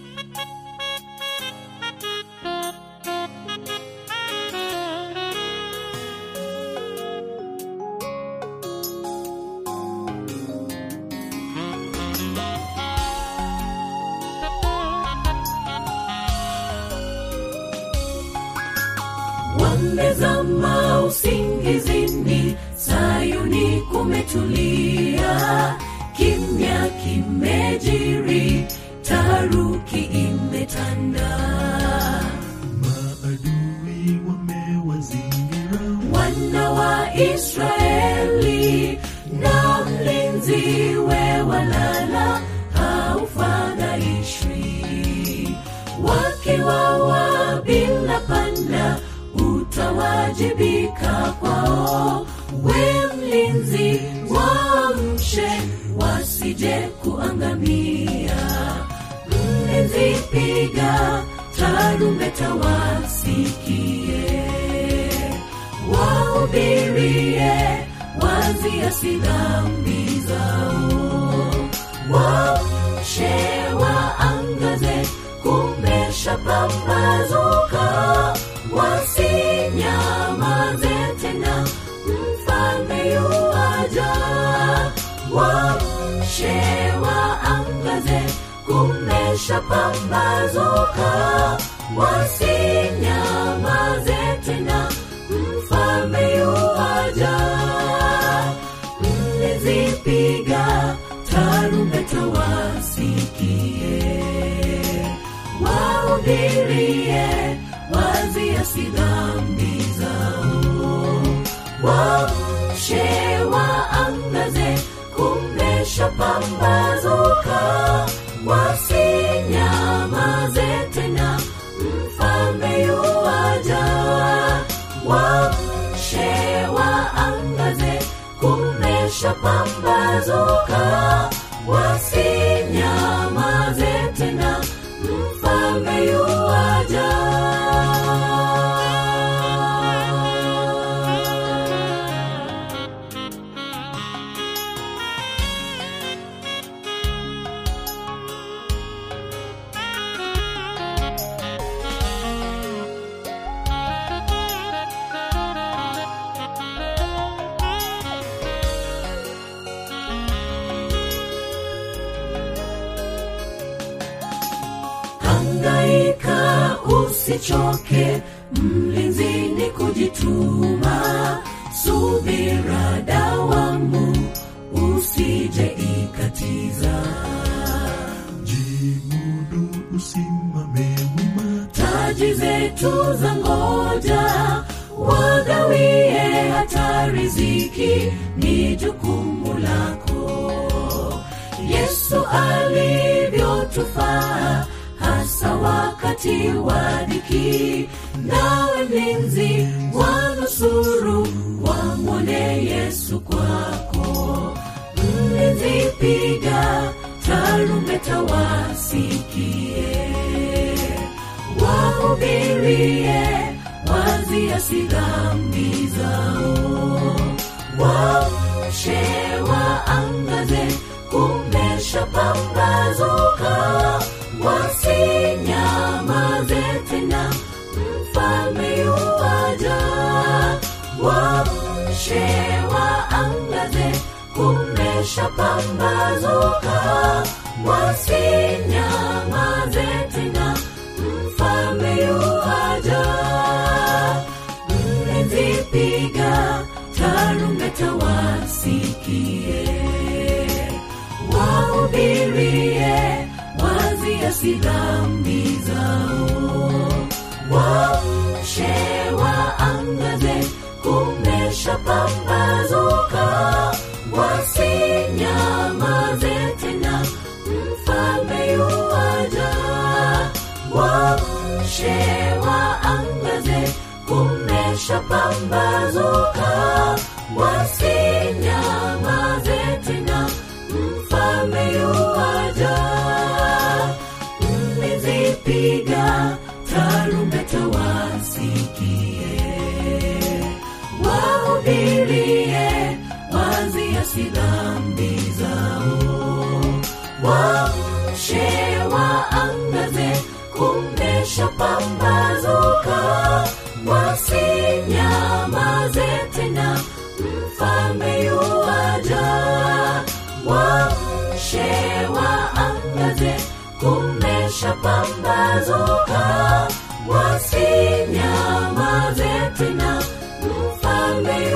wamezama usingizini sayuni kumetulia kimya kimejiri taruki imetanda maadui wamewazingira wana wa israeli na mlinzi we walala haufadhaishwi wakiwawa bila panda utawajibika kwao we mlinzi waamshe wasije kuangamia mlinzi piga tarumbeta wasikie wahubirie waziasi dhambi zao wamshe waangaze kumesha pambazuka wasinyamaze tena mfalme yuaja wamshe waangaze kumesha pambazuka wasinyamaze tena mfalme yuaja mlizipiga tarumbeta wasikie wahubirie waziasi dhambi zao wamshe waangaze kumesha pambazuka wasinyamaze tena mfalme yuaja wamshe waangaze kumesha pambazuka wasinyamaze tena mfalme yuaja hangaika usichoke mlinzini kujituma subira dawamu usije ikatiza jimudu usimame wima taji zetu za ngoja wagawie hata riziki ni jukumu lako yesu alivyotufaa hasa wakati wa dhiki nawe mlinzi wanusuru wamwone yesu kwako mlinzi piga tarumbeta wasikie wahubirie waziasi dhambi zao wamshe waangaze kumesha pambazuka wasinyamaze tena mfalme yuaja wamshe waangaze kumesha pambazuka wasinyamaze tena mfalme yuaja mlinzi piga tarumbeta wasikie wahubirie waziasi dhambi zao wamshe waangaze kumesha pambazuka wasinyamaze tena mfalme yuaja wamshe waangaze kumesha pambazuka wasinyamaze tena mfalme yuaja mlizipiga tarumbeta wasikie wahubirie waziasi dhambi zao wamshe waangaze kumeshapambazuka wasinyamaze tena mfalme yuaja wamshe waangaze kumeshapambazuka wasinyamaze tena mfalme